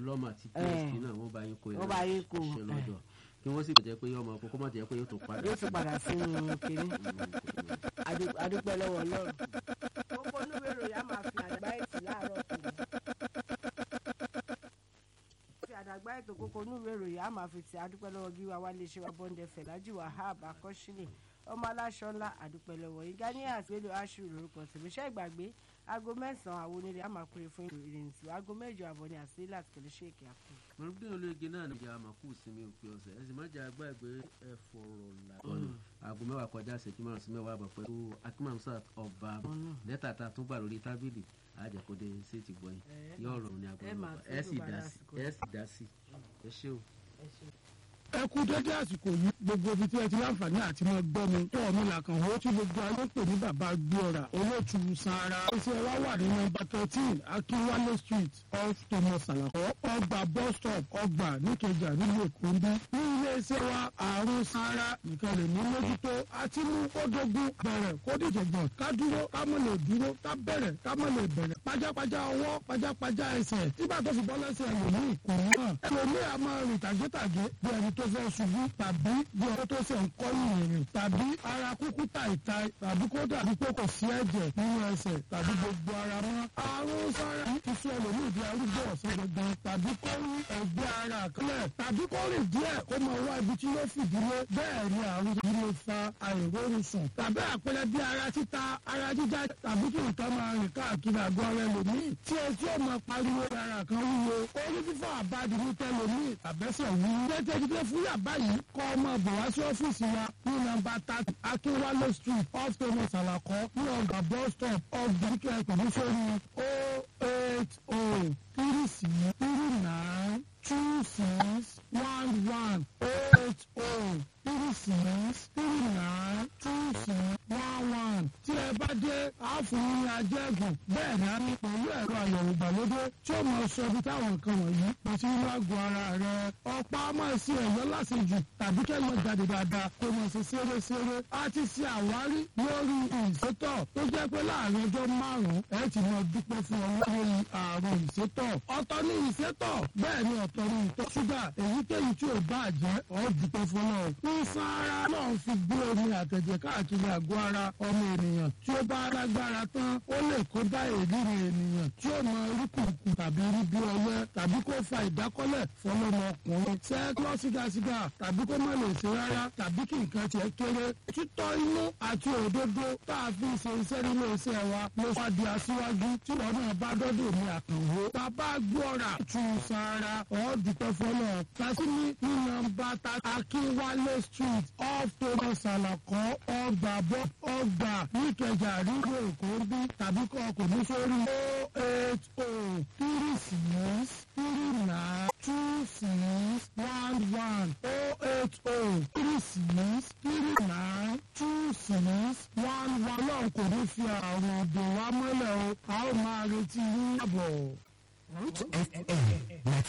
lọ́mọ àti psp náà wọ́n bá yín kó wọ́n bá yín kó, ṣe lọ́dọ̀ kí wọ́n sì jẹ́ pé ọmọ kókó má jẹ́ pé yóò tó padà. yóò tún padà sínú kiri Adu- adúpẹ́ lọ́wọ́ ọlọ́run. gbogbo onúwèé ìròyìn á máa fi àdàgbà ètò láàárọ̀ tòun. fi àdàgbà ètò kókó onúwèé ìròyìn á máa fi ti adúpẹ́ lọ́wọ́ gíwá wálé ṣe wá bọ́ndẹ fẹ̀lájì wahab akọ́ṣílẹ̀ ọmọ aláṣọ ńlá àdúpẹ́ lọ́wọ́ yìí ganiya àtúwélò aṣù lórúkọ tèmíṣẹ́ ìgbàgbé aago mẹ́sàn-án àwọn onílé á máa pèrè fún ìrìnsì aago mẹ́jọ àbọ̀ ní àṣírí láti pẹ̀lú ṣéèkì àpò. mọ̀lúbí olóyege náà níjà àmàkù sinmi òpin ọ̀sẹ̀ ẹ sì má jẹ́ àgbà ẹgbẹ́ ẹ fọ̀rọ̀ làkọ́nù aago mẹ́wàá kọjá ìṣẹ́jú márùn sí mẹ́wàá àbọ̀ pẹ̀lú akimamsat ọba lẹ́tà tá a tún gbà lórí tábìlì àjẹkọ́dé séètì gbọ́yìn yóò rọrùn ní ẹ agbọ̀n máa ẹ sì tọ́jú dá bàrà sí àsìkò. ẹ sì dá sí ẹ ṣé o. ẹ kú dédé àsìkò yìí gbogbo ibi tí ẹ ti láǹfààní àti máa gbọ́ mi tó ọ̀mí làkàn ó tí gbogbo ayé pè ní bàbá gbéọ̀rà olóòtú sara iṣẹ́ wa wà ní nọ́mbà thirteen akínwálé street off thomas alakọ ọgbà bus stop ọgbà níkẹjà nílùú èkó ń bí ní iléeṣẹ́ wa àrùn sara nìkan lè ní mójútó àti mú kó dógún bẹ̀rẹ̀ kó dìjọ̀gbọ̀n ká dúró ká mọ̀ lè dúró ká bẹ̀rẹ̀ ká mọ̀ lè bẹ̀rẹ̀ pajápajá ọwọ́ pajápajá ẹsẹ̀ nígbà tó fi bọ́ lẹ́sẹ̀ ẹlòmíì kò hàn ẹlòmíì a máa rìn tàgétàgé bí ẹni tó fẹ́ ṣubú tàbí bí ẹni tó ṣe ń kọ́ ìrìn tàbí ara kúkú tàìtàì tàbí kó dàbí pé kò sí ẹ̀jẹ̀ nínú ẹsẹ̀ tàbí gbogbo ara mọ́ àrùn sára ti sọ ẹlòmíì di arúgbó ọ̀sán gangan tàbí kó rí ẹgbẹ́ ara àkọlẹ̀ tàbí kó rìn díẹ̀ kó máa wá ibi tí yóò fìdílé bẹ́ẹ̀ ni àrùn yìí lè fa àìrórun sùn tàbí àpẹẹrẹ bí ara títa ara jíjá tàbí kí nǹkan máa rìn káàkiri àgọ́ ara ẹlòmíì tí etí ò máa pariwo ara kan wúwo orí fífọ́ àbájú ní tẹlòmíì àbẹ́sẹ̀ wú. jẹ́jẹ́ ìdílé fún yàbá yìí kọ́ ọmọ bọ̀ wá sí ọ́fíìsì wa ní nọ́mbà thirty akínwálé street off thomas alakọ ní ọgbà bus stop ọgbà kíkẹ́ pẹ̀lú sórí o eight o three six three nine two six one one o eight o three six three nine two six one one tí ẹ bá dé àáfòó ní ajẹ́gùn bẹ́ẹ̀ ni a ní pẹ̀lú ẹ̀rọ àyẹ̀wò ìgbàlódé tí ó mọ sọ ibi táwọn nǹkan wọ̀nyí kò sí inú àgọ́ ara rẹ̀ ọ̀pá máa ṣe ẹ̀yọ́ lásìjù tàbí kẹ́lọ́ jáde dáadáa kó mọ̀ sí ṣeré-ṣeré a ti ṣe àwárí lórí ìṣètọ̀ tó jẹ́ pé láàrin ọjọ́ márùn-ún ẹ ti mọ dúpẹ́ fún ọ lórí àrùn ìṣètọ̀ ọ̀tọ̀ ní ìṣètọ̀ bẹ́ẹ̀ ni ọ̀tọ̀ ní ìtọ̀ ṣúgà èyíkéyìí tí ò bá jẹ́ ọ̀ dúpẹ́ fún ọ ìsan ara náà fi gbé omi àtẹ̀jẹ̀ káàkiri àgọ́ ara ọmọ ènìyàn tí ó bá lágbára tán ó lè kó bá èdèrè ènìyàn tí ó mọ irúkùnkùn tàbí rí bí ọyẹ tàbí kó fa ìdákọ́lẹ̀ fọlọ́mọ ọkùnrin sẹ́ẹ̀kọ́ sígasíga tàbí kó má lè ṣe rárá tàbí kí nǹkan tiẹ̀ kéré títọ́ inú àti òdodo tá a fi ṣe iṣẹ́ nínú iṣẹ́ wa ló wá di aṣíwájú tí wọn náà bá dọ́dọ̀ ní àkànwó bàbá gbọ́ra tù sára ọ̀ọ́dúpẹ́ fọlọ́ kásíní ní nọ́mbà ta akínwálé street off thomas alakọ ọgbà bọ́ ọgbà níkẹjà ríro èkó bí tàbí kọ́ ọkùnrin sórí o eight o three six three nine two six one one o eight o three six three nine two six one one náà kò ní fi àrùn òdò wa mọ́lẹ̀ o a ó máa retí yín àbọ̀. Root FM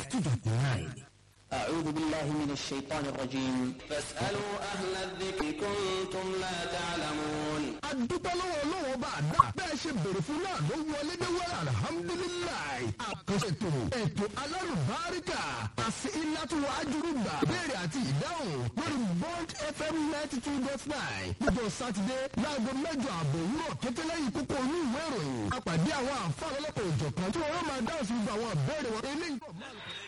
92.9 أعوذ بالله من الشيطان الرجيم فاسألوا أهل الذكر كنتم لا تعلمون adúpẹ́ lọ́wọ́ ọlọ́wọ́ bá a dá bẹ́ẹ̀ ṣe bèrè fún náà ló wọlé dé wẹ́rẹ́ alihamudulilayi àkànṣe ètò ètò alárùbáríkà àti ìlàtúwọ̀ ajúrúgbà béèrè àti ìdáhùn lórí bond fm ninety two dot nine gbogbo sátidé láago mẹ́jọ àbọ̀ òwúrọ̀ kété lẹ́yìn kókó inú ìwé ìròyìn àpàdé àwọn àǹfààní ọlọ́pàá òjọ̀kan tí wọ́n máa dáhùn sí gbogbo àwọn ìbéèrè wọn eléyìí pọ̀ máa